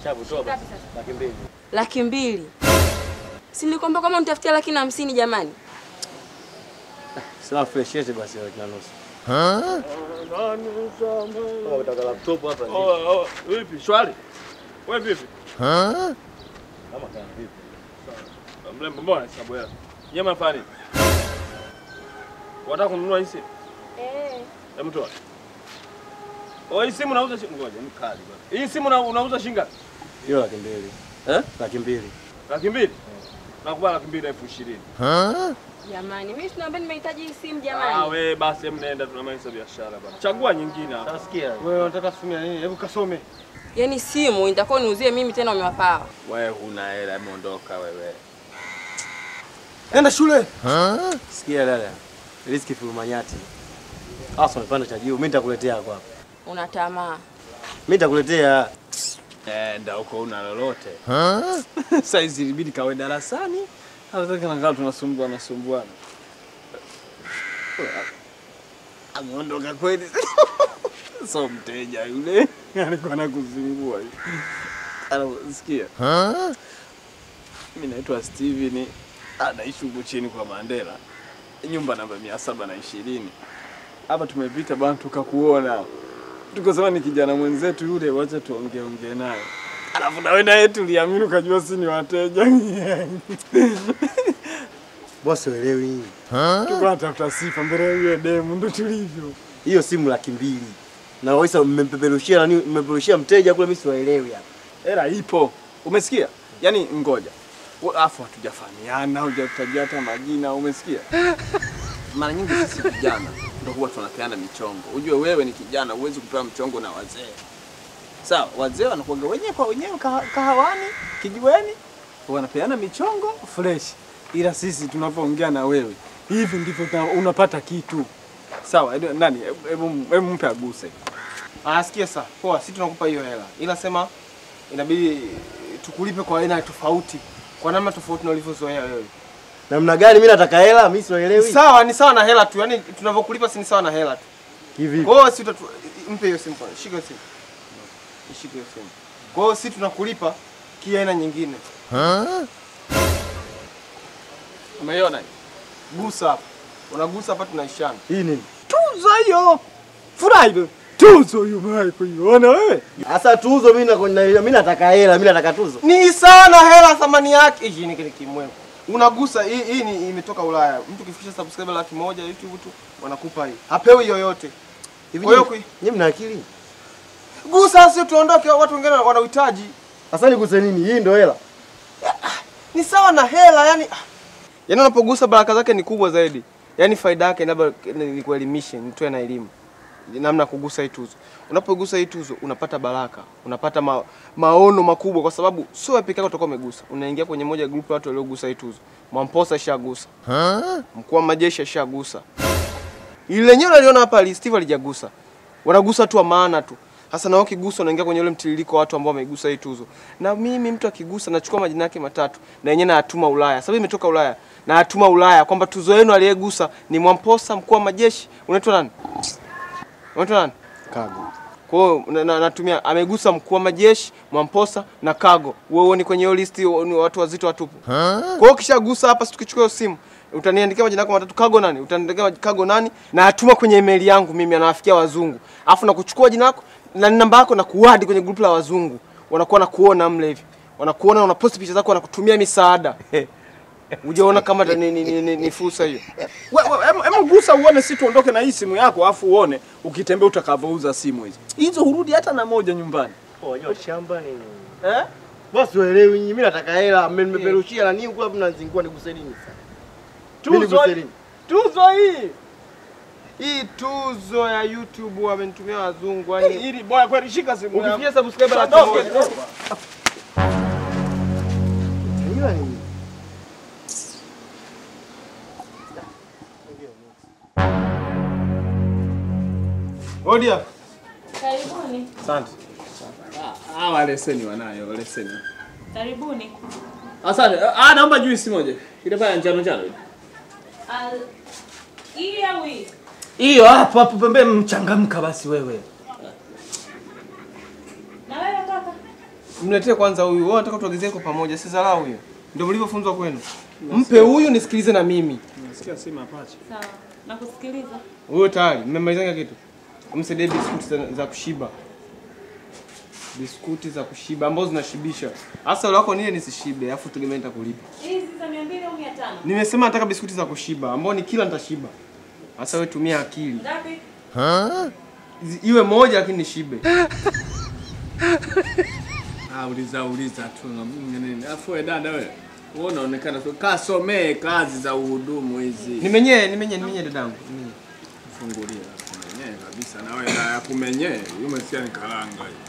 Chapu toba. Ngapi sasa? Laki mbili. Laki mbili. Si nilikwambia kama nitafutia laki na hamsini jamani. Sawa fresh yetu basi laki na nusu. Kama utaka laptop hapa. ni- Oh, oh, vipi? Shwari. Wewe vipi? Kama kana vipi? Mrembo, mbona sababu yako? Nyama nafanya nini? Wataka kununua hii simu? Eh. Hebu toa. Oh, hii simu unauza shilingi ngoja, ni kali bwana. Hii simu una- unauza shilingi ngapi? Hiyo laki mbili. Eh? Laki mbili. Laki mbili? Nakubali laki mbili elfu ishirini. Jamani, mimi sinaambia nimehitaji hii simu Ah, jamani. we basi hebu nenda tunamaliza biashara bwana. Chagua nyingine hapa. Nasikia. Wewe unataka simu ya nini? Hebu kasome. Yaani simu nitakuwa niuzie mimi tena umewapawa. Wewe huna hela, hebu ondoka wewe. Enda shule. Sikia dada. Riski fulumanyati. Asa umepanda cha juu. Mimi nitakuletea hapo hapo. Una tamaa. Mimi nitakuletea. Enda huko una lolote. Saizi ilibidi kawe darasani. Hataki na kama tunasumbua nasumbuana. Ameondoka kweli. So mteja yule alikuwa anakuzingua hivi. Anasikia? Mimi naitwa Steven, anaishi huko chini kwa Mandela, nyumba namba mia saba na ishirini. Hapa tumepita bana, tukakuona tukasema ni kijana mwenzetu yule, wacha tuongee ongee naye. Alafu nawe naye tuliamini ukajua si ni wateja. Bosi uelewi hii. Tuko natafuta sifa mbele ya yule demu, ndo tulivyo. Hiyo simu laki mbili. Na waisa mmempeperushia nani? Mmepeperushia mteja kule mimi siwaelewi hapa. Hela ipo, umesikia? Yaani ngoja, Wa- afu hatujafahamiana, hujatajia hata majina, umesikia? Mara nyingi sisi vijana ndo huwa tunapeana michongo. Ujue wewe ni kijana, huwezi kupewa mchongo na wazee. Sawa, wazee wanakuaga wenyewe kwa wenyewe kaha- kahawani, kijiweni, wanapeana michongo fresh, ila sisi tunapoongea na wewe hivi ndivyo tuna- unapata kitu. Sawa, edu- nani, hebu- hebu hebu mpe aguse. Ah, sikia sasa. Poa, sisi tunakupa hiyo hela. Ila sema inabidi tukulipe kwa aina tofauti. Kwa namna tofauti na ulivyozoea wewe. Namna gani mimi nataka hela, mimi siwaelewi. Sawa, ni sawa na hela tu. Yaani tunavyokulipa si ni sawa na hela tu. Hivi. Kwa hiyo si utatu... mpe hiyo simu kwanza. Shika hiyo simu. Shika hiyo simu. Kwa hiyo si tunakulipa kiaina nyingine. Umeiona? hii? Gusa hapa. Unagusa hapa tunaishana. Hii nini? Tuzo hiyo. Furahi. Tuzo hiyo umewahi kuiona wewe? Sasa tuzo mimi na mimi nataka hela, mimi nataka tuzo. Ni sawa na hela thamani yake. Hii ni kile kimwemo. Unagusa hii hii ni imetoka Ulaya. Mtu kifikisha subscriber laki moja YouTube tu wanakupa hii. Hapewi yoyote. Hivi Kwa hiyo nyinyi- kui- nyinyi mna akili? Gusa sio tuondoke watu wengine wana uhitaji. Sasa niguse nini? Hii ndio hela. Ni sawa na hela yani. Yaani unapogusa baraka zake ni kubwa zaidi. Yaani faida yake labda nikuelimishe, nitoe na elimu. Namna ya kugusa hii tuzo. Unapogusa hii tuzo unapata baraka, unapata ma, maono makubwa kwa sababu sio wewe peke yako utakuwa umegusa. Unaingia kwenye moja group ya watu waliogusa hii tuzo. Mwamposa shagusa. Mkuu wa majeshi ashagusa. Ile lenyewe unaliona hapa ali Steve alijagusa. Wanagusa tu wa maana tu. Sasa na wewe ukigusa unaingia kwenye ule mtiririko wa watu ambao wamegusa hii tuzo. Na mimi mtu akigusa nachukua majina yake matatu na yenyewe nayatuma Ulaya. Sababu imetoka Ulaya. Na atuma Ulaya kwamba tuzo yenu aliyegusa ni Mwamposa mkuu wa majeshi. Unaitwa nani? Unaitwa nani? Kago. Kwa hiyo na- na- natumia amegusa mkuu wa majeshi, Mwamposa na Kago. Wewe ni kwenye hiyo listi ni watu wazito watupu. Kwa hiyo ukishagusa hapa, si tukichukua hiyo simu utaniandikia majina yako matatu, Kago nani? Utaniandikia Kago nani? Na atuma kwenye email yangu mimi, anawafikia wazungu. Alafu na kuchukua jina lako na namba yako na kuadi kwenye group la wazungu. Wanakuwa na kuona mle hivi. Wanakuona unaposti picha zako wanakutumia misaada. Ujaona kama ni, ni, ni, ni, ni fursa hiyo. Wewe em- em gusa uone si tuondoke na hii simu yako afu uone ukitembea utakavyouza simu hizi. Hizo hurudi hata na moja nyumbani. Unajua shamba nini? Eh? Bosi uelewi nyinyi, mimi nataka hela, mmenipeperushia na nini huko hapo mnazingua niguse nini sasa? Mimi Tuzo niguse hii. nini? Tuzo hii. Hii tuzo ya YouTube wamenitumia wazungu yani. Ili boya kweli shika simu yako. Ukifikia subscriber laki Ondoke, moja. ondoke. Unajua nini? Odia. Karibuni. Asante. Hawa leseni wanayo, leseni. Karibuni. Asante. Ah, naomba juisi moja. Ile pale ya njano njano. ile. Al... Hii au hii? Hiyo hapo hapo pembeni, mchangamka basi wewe. Na wewe kaka? Mletee kwanza huyu. Wewe unataka tuagizie kwa pamoja, si dharau hiyo. Ndio mlivyofunzwa kwenu. Mpe huyu nisikilize na mimi. Nasikia si mapacha. Sawa. Nakusikiliza. Huyo tayari mmemalizanga kitu. Msaidie biskuti za, za kushiba. Biskuti za kushiba ambazo zinashibisha. Hasa wale wako nile nisishibe, afu tegemea nitakulipa. Hizi za 200 au 500? Nimesema nataka biskuti za kushiba ambao ni kila nitashiba. Hasa wewe tumia akili. Ngapi? Zi- Iwe moja lakini nishibe. Ah, uliza uliza tu na mimi nini. Afu wewe dada wewe. Wewe unaonekana tu kasomee kazi za uhudumu hizi. Nimenyee, nimenyee, nimenyee dadangu. nimenyee. Fungulia kumenyee kabisa na wewe na ya kumenyee. Umesikia ni karanga hii.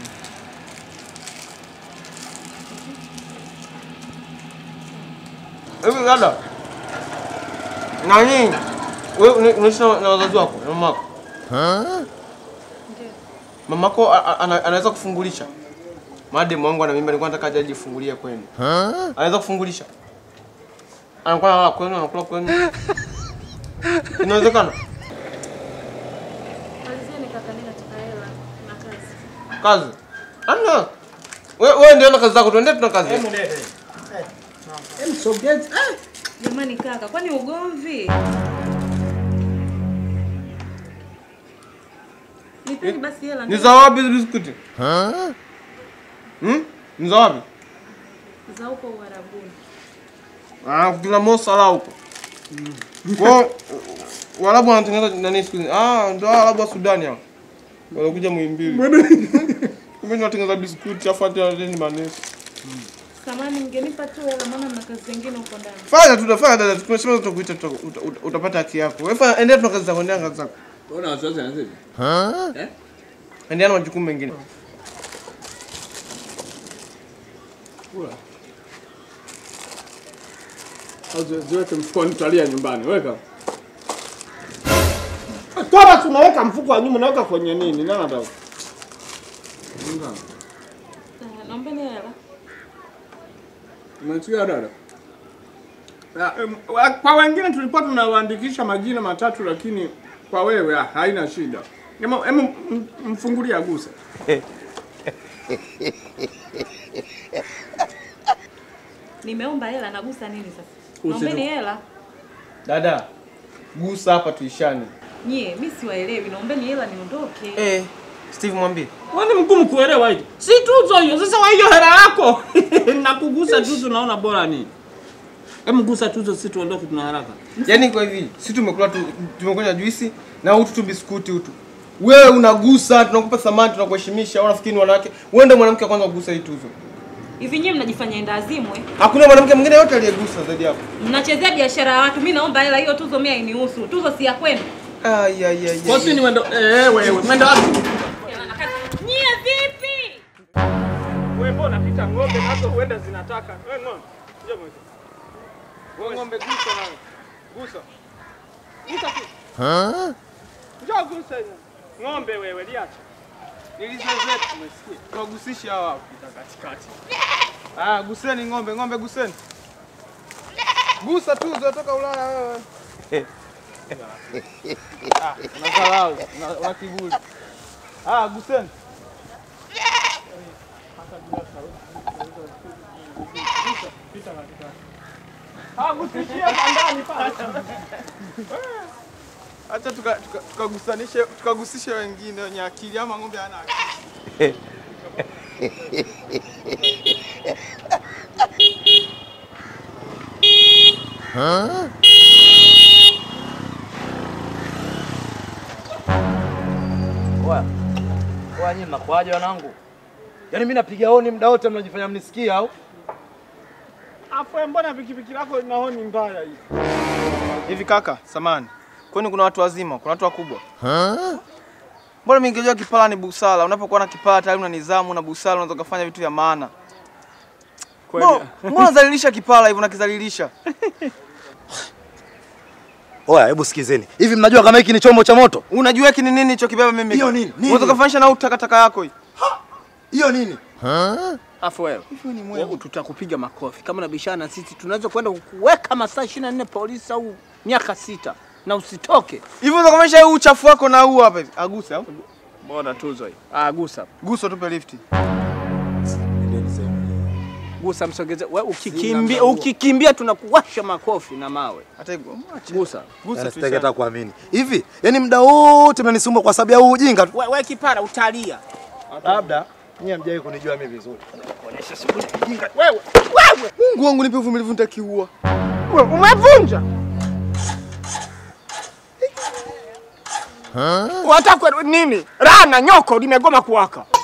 Hivi dada. Nani? Wewe una- unaishi na na wazazi wako, na mamako? Ndio. Mamako a- a- ana- anaweza kufungulisha? Madem wangu ana mimba, nilikuwa nataka aje ajifungulie kwenu. Anaweza kufungulisha? Anakuwa analala kwenu, anakula kwenu. Inawezekana? Malizeni kaka, mimi nataka hela na kazi. Kazi. Ana. Wewe wewe ndio na kazi zako, tuende tuna kazi. Jamani kaka, kwani ugomvi? Nipeni basi hela. Ni za wapi hizo biskuti? Hmm? Ni za wapi? za huko Uarabuni. Ah, kila Mosala huko. Kwa Waarabu wanatengeneza nani siku hizi? Ah, ndio Waarabu wa Sudani hao. Wanakuja Muhimbili. Kumbe ni watengeneza biskuti afu hata ni manesi. Samani, mngenipa tu hela maana mna kazi zingine huko ndani. Fanya tu, fanya dada, tumesema tutakuita tuta- uta- uta- utapata haki yako. Wewe fanya endelea tuna kazi zako, endelea na kazi zako. Wewe una wasiwasi na sisi? Eh? Endelea na majukumu mengine. Kula. Au zi- ziweke mfukoni tutalia nyumbani. Weka. Toba tunaweka mfuko wa nyuma naweka kwenye nini? Nani anataka? Ah, Naombeni hela. Umesikia dada? Ah, em, wa- Kwa wengine tulikuwa tunawaandikisha majina matatu lakini kwa wewe ah, haina shida. Ema, ema m- mfungulie aguse. Nimeomba hela nagusa nini sasa? Usidu- Naombeni hela. Dada, gusa hapa tuishane. Nyie, mimi siwaelewi. Naombeni hela niondoke. Eh, Steve mwambie. Wani mgumu kuelewa hili. Si tuzo hiyo. Sasa wa hiyo hela yako. Nakugusa tuzo naona bora nini? Hebu gusa tuzo sisi tuondoke tuna haraka. Yaani kwa hivi, si tumekula tu tumekunywa juisi na utu tu biskuti utu. Wewe unagusa, tunakupa thamani, tunakuheshimisha. Unafikiri ni wanawake? Wewe ndio mwanamke wa kwanza kugusa hii tuzo. Hivi nyie mnajifanya enda azimu eh? Hakuna mwanamke mwingine yote aliyegusa zaidi yako. Mnachezea biashara ya watu. Mimi naomba hela hiyo tuzo mimi hainihusu. Tuzo si ya kwenu. Ai ai ai. Kwa sisi ni mwendo eh wewe mwendo wapi? Nyie vipi? Wewe mbona pita ng'ombe nazo huenda zinataka. Wewe ng'ombe. Njoo mweke. Wewe ng'ombe gusa nawe. Gusa. Gusa tu. Ha? Njoo gusa hiyo. Ng'ombe wewe liacha. Nilizo zetu umesikia? Tuwagusishe hawa hapo katikati. Ah, guseni ng'ombe, ng'ombe guseni. Gusa tuzo toka Ulaya wewe. Ah, unadharau, una- una kiburi. Ah, guseni. Acha tuka- tuka- tukagusanishe tukagusishe wengine wenye akili ama ng'ombe hana akili. Oya. Oya nyinyi mnakuaje wanangu? Yaani mimi napiga honi muda wote mnajifanya mnisikia au? Afu mbona pikipiki lako ina honi mbaya hii? Hivi kaka, samani. Kwani kuna watu wazima, kuna watu wakubwa? Mbona mimi ningejua kipala ni busara. Unapokuwa na kipala tayari una nidhamu na busara unaweza kufanya vitu vya maana. Mbona mbona unadhalilisha kipala hivyo unakidhalilisha? Oya, hebu sikizeni. Hivi mnajua kama hiki ni chombo cha moto? Unajua hiki ni nini nilichokibeba mimi? Hiyo nini? Nini? Unaweza kufanisha na au takataka yako hii. Hiyo nini? Afu wewe. Wewe tutakupiga makofi. Kama unabishana na sisi tunaweza kwenda kukuweka masaa 24 polisi au miaka sita na usitoke. Hivi unaweza kufanisha huu uchafu wako na huu hapa hivi. Aguse au? Bora tuzo hii. Ah, gusa. Gusa tupe lifti. Gusa msogeze. Wewe ukikimbia ukikimbia tunakuwasha makofi na mawe. Hata hivyo mwache. Gusa. Gusa Yaani tu sitaki sana. hata kuamini. Hivi, yaani muda wote mnanisumbua kwa sababu ya huu ujinga tu. Wewe we kipara utalia. Labda nyinyi hamjawahi kunijua mimi vizuri. Wewe wewe Mungu wangu nipe uvumilivu nitakiua. wewe umevunja. Wataka nini? Rana nyoko limegoma kuwaka.